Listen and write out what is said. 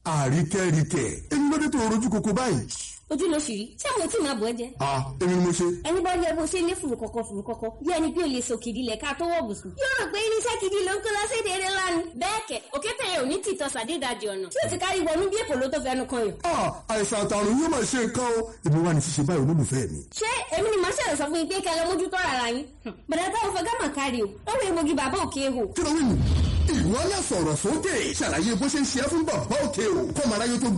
àríkẹ́ríkẹ́ èmi ló dé tó rojú koko báyìí. ojú ló sì rí ṣé mo tí máa bọ̀ ẹ́ jẹ. a èmi ni mo ṣe. ẹni bá yẹ bó ṣe lé fùrù kọ̀kọ̀ fùrù kọ̀kọ̀ bí ẹni bí o lè sòkè ìdílẹ̀ ká tó wọ̀ bùsùn. yóò rò pé irinṣẹ́ gidi ló ń kó lọ́sẹ̀dẹ̀ eré lánàá. bẹ́ẹ̀ kẹ̀ òkété yẹn ò ní tìtọ́ sàdédàjì ọ̀nà tí o ti kárí wọnú bí èkó ló tó fẹnu kan yàn. a àìsàn àtàrùn yóò máa ṣe nǹkan o èmi wà ní ṣíṣe báyìí olólùfẹ́ mi. ṣé èmi ni màá ṣẹlẹ̀ sọ fún yín pé kẹ́ lọ mójútó ara yín. bàdà táwọn fẹ́ gámà kárí o ó wọ egbògi bàbá òkè ehò. kí ló wí nù. ìwọ náà sọ̀rọ̀ sókè ṣàlàyé bó ṣe ń ṣe é fún bàbá òkè o kọ́mọ aráyé tó